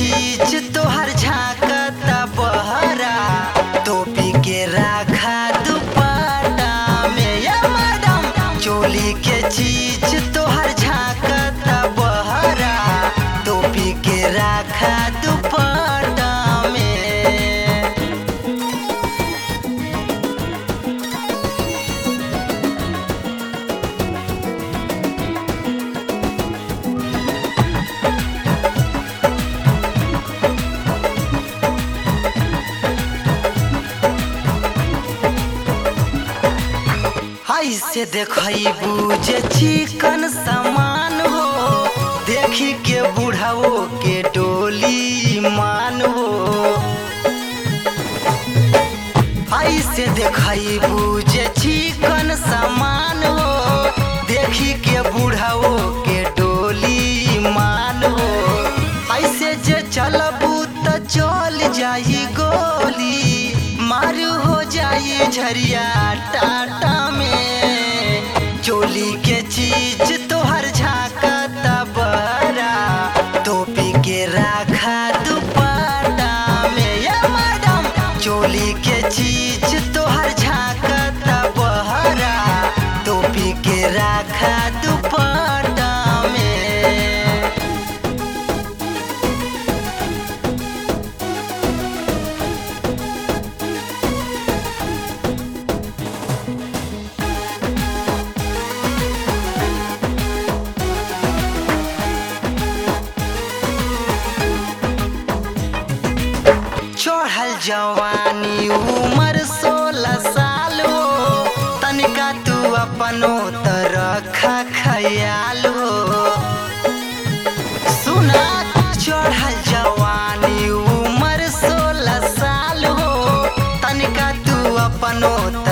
चीज तोहर झांकता बहरा टोपी के राखा दुपट्टा में या मैडम चोली के चीज तोहर झांकता बहरा टोपी के राखा दुपट्टा में ऐसे देखबू जे चिकन सामान हो देखी के बुढ़ाओ के डोली मान हो ऐसे देखबू जे चिकन सामान हो देखी के बुढ़ाओ के डोली मान हो ऐसे जे चलबू त चल जाई गोली मारू हो जाई झरिया टाटा में चोली के चीज तोहर झांकता बरा टोपी के राखा दुपट्टा में या मैडम चोली के चीज तोहर झांकता बहरा टोपी के राखा दुपट्टा में चढ़ल जवानी उम्र सोलह साल हो तनिका तू अपनो तरखा खयाल हो सुना चढ़ल जवानी उम्र सोलह साल हो तनिका तू अपनो